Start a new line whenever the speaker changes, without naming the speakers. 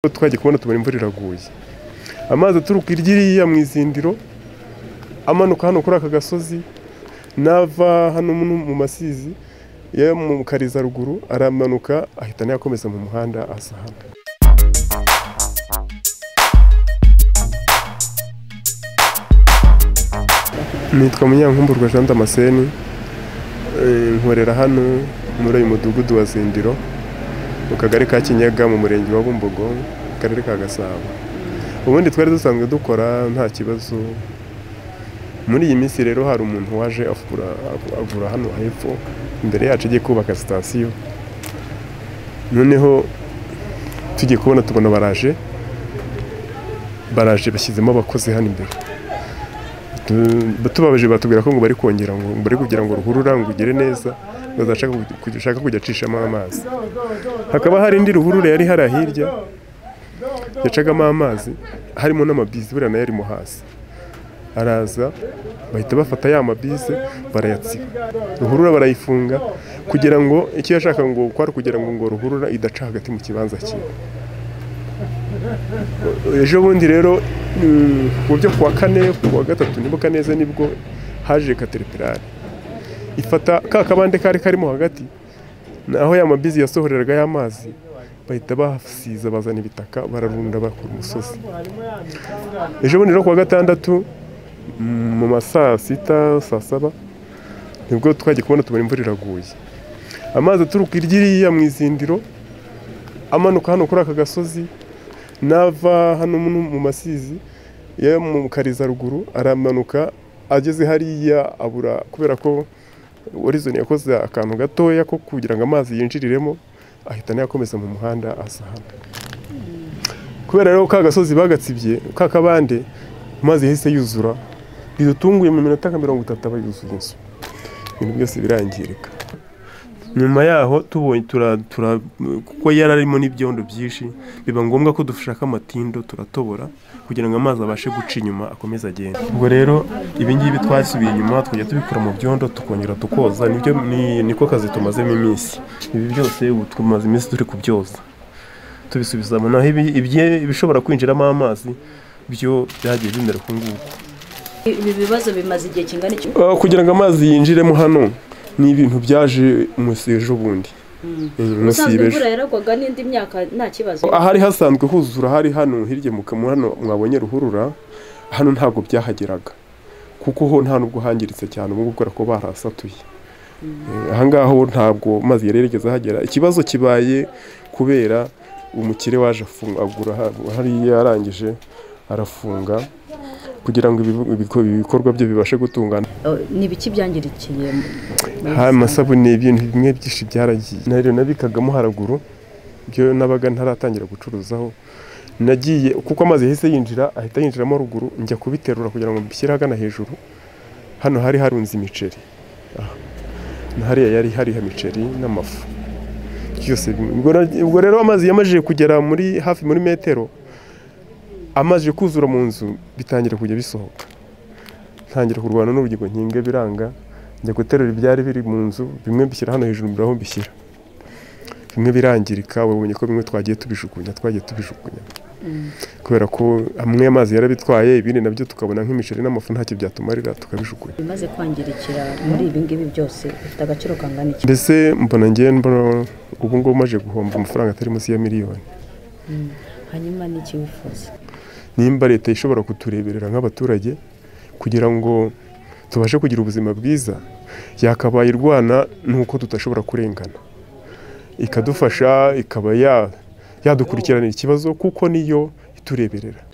twagiye kubona tubona imvura iraguye amazi aturuka irya iriya mu izindiro amanuka hano kuri aka gasozi n'ava hano mu masizi yo mu kariza ruguru aramanuka ahita anayakomeza mu muhanda asa hano nitwa munyankumburwa jean damascene nkorera hano muri uyu mudugudu wa zindiro mu kagari ka kinyaga mu murenge wa bumbogo mu karere ka gasabo ubundi twari dusanzwe dukora nta kibazo muri iyi minsi rero hari umuntu waje avura hano hepfo imbere yacu agiye kubaka sitasiyo noneho tugiye kubona tubona baraje baraje bashyizemo abakozi hano imbere tubabaje batubwira ko ngo bari kongera ngo bari kugira ngo ruhurura ngo ugere neza ushaka kujya acishamo amazi hakaba hari indi ruhurura yari hari hirya yacagamo amazi harimo n'amabisi buriya nayo arimo hasi araza bahita bafata ya mabisi barayatsiba ruhurura barayifunga kugira ngo icyo yashaka ngo kwari kugira ngo ngo ruhurura idaca hagati mu kibanza kimwe ejo bundi rero mu byo kuwa kane kuwa gatatu nibuka neza nibwo haje kateripirari ifata ka kabande kari karimo hagati naho ya mabizi yasohoreraga y'amazi bahita basiza bazana ibitaka bararunda bakora umusozi ejo bundi rero kuwa gatandatu mu ma saa sita saa saba nibwo twagiye kubona tubona imvura iraguye amazi aturuka irya iriya mu izindiro amanuka hano kuri aka gasozi n'ava hano mu masizi yo mu kariza ruguru aramanuka ageze hariya abura kubera ko warizoni yakoze akantu gatoya ko kugira ngo amazi yinjiriremo ahita anayakomeza mu muhanda asa hano kubera rero ka gasozi bagatsibye ka kabande amazi yahise yuzura bidutunguye mu minota nka mirongo itatu aba yuzuye inzu ibintu byose birangirika nyuma yaho tubonye kuko yari arimo n'ibyondo byinshi biba ngombwa ko dushaka amatindo turatobora kugira ngo amazi abashe guca inyuma akomeze agende ubwo rero ibingibi twasubiye inyuma twajya tubikura mu byondo tukongera tukoza niko kazi tumazemo iminsi ibi byose ubu tumaze iminsi turi kubyoza tubisubizamo naho ibishobora kwinjiramo amazi byo byagiye bimera uku nguku
ibi bibazo bimaze igihe kingana iki
kugira ngo amazi yinjiremo hano ni ibintu byaje munsi ejo bundi
usanzwe imvura yaragwaga n'indi myaka nta kibazo
ahari hasanzwe huzura hari hano hirya mu kamu hano mwabonye ruhurura hano ntabwo byahageraga kuko ho nta nubwo hangiritse cyane ubu ngubu ko barahasatuye ahangaha ho ntabwo amazi yari yarigeze ahagera ikibazo kibaye kubera umukire waje agura hariya yarangije arafunga kugira ngo ibikorwa bye bibashe gutungana
ni ibiki byangirikiye
amasabune ibintu bimwe byinshi byaragiye ntabwo nabikagamo haraguru byo nabaga ntaratangira gucuruzaho nagiye kuko amazi yahise yinjira ahita yinjiramo ruguru njya kubiterura kugira ngo mbishyire ahagana hejuru hano hari harunze imiceri hariya yari hariho imiceri n'amafu byose ubwo rero amazi yamajije kugera muri hafi muri metero amaze kuzura mu nzu bitangira kujya bisohoka ntangira kurwana n'urugingo nkinga biranga njya guterura ibyari biri mu nzu bimwe bishyira hano hejuru mbura aho mbishyira bimwe birangirika wabonye ko bimwe twagiye tubijugunya twagiye tubijugunya kubera ko amwe amazi yarabitwaye ibindi nabyo tukabona nk'imiceri n'amafu ntacyo byatumarira tukabijugunya
bimaze kwangirikira muri ibi ngibi byose bifite agaciro kangana iki
mbese mbona ngenda mbona ubu ngubu maje guhomba amafaranga atari munsi ya miliyoni
hanyuma n'iki wifuza
nimba leta ishobora kutureberera nk'abaturage kugira ngo tubashe kugira ubuzima bwiza yakabaye irwana n'uko tudashobora kurengana ikadufasha ikaba yadukurikirana ikibazo kuko niyo itureberera